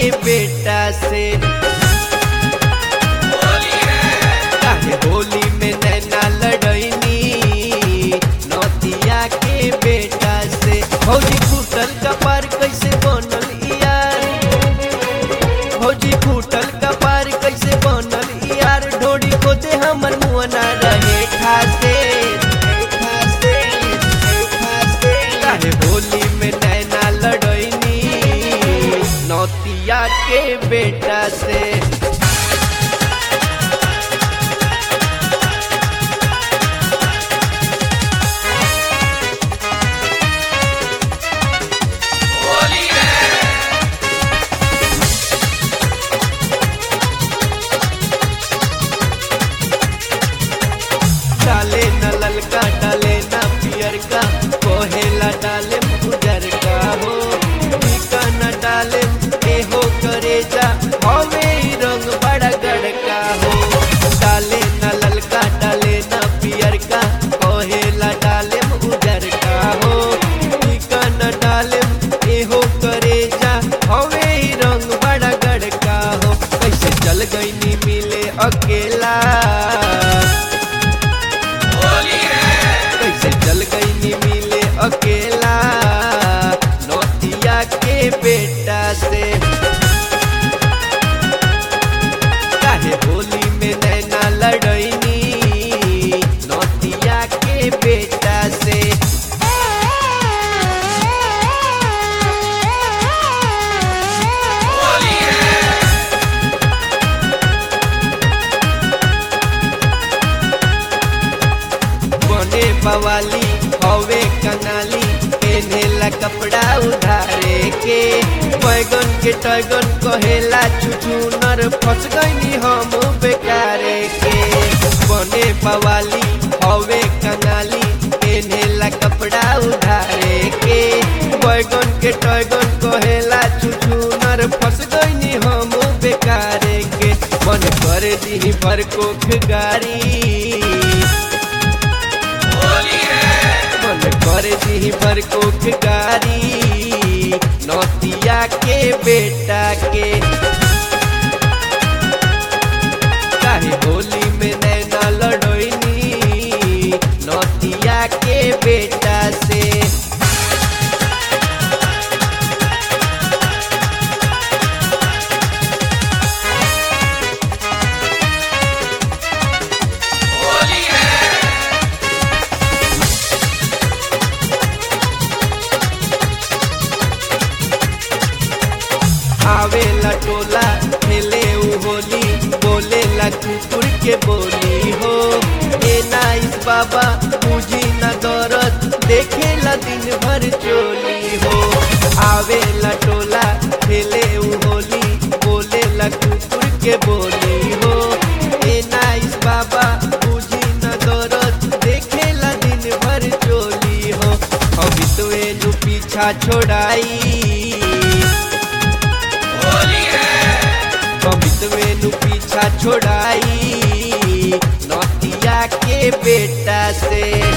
बेटा से काहे होली में नैना लड़ैनी नौतिया के बेटा से भौजी फूटल कपार कैसे बनल यार भौजी फूटल कपार कैसे बनल यार ढोड़ी को दे हमर मुअना रहे खासे खासे खासे काहे होली में नैना लड़ैनी नौतिया के बेटा से डाले न ललका डाले न पियर का कोहेला डाले उजर का हो टीका न डाले एहो करे जा हवे ई रंग बड़ा गड़का हो डाले न ललका डाले न पियर का कोहेला डाले उजर का हो टीका न डाले एहो करे जा हवे ई रंग बड़ा गड़का हो कैसे चल गई नी मिले अकेला कैसे चल गई नी मिले अकेला नौतिया के बेटा से काहे होली में नैना लड़ैनी नौतिया के बेटा से बने बवाली हवे कनाली पेनेला कपड़ा उधारे के बैगन के टैगन कहेला छुछुनर फंस गईनी हम बेकारे के बने बवाली हवे कनाली पेनेला कपड़ा उधारे के बैगन के टैगन कहेला छुछुनर फंस गईनी हम बेकारे के मन कर दी भर कोख गारी मन कर दी पर कोख गारी नौतिया के बेटा के काहे होली में नैना लड़ोइनी नौतिया के बेटा से आवेला टोला खेले उ होली बोलेला कुकुर के बोली हो ए नाइस बाबा मुझी न दौरत देखेला दिन भर चोली हो आवेला टोला खेले उ होली बोलेला कुकुर के बोली हो ए नाइस बाबा मुझी न दौरत देखेला दिन भर चोली हो अभी तो एनु पीछा छोड़ाई कमित मेनू पीछा छोड़ाई नौतिया के बेटा से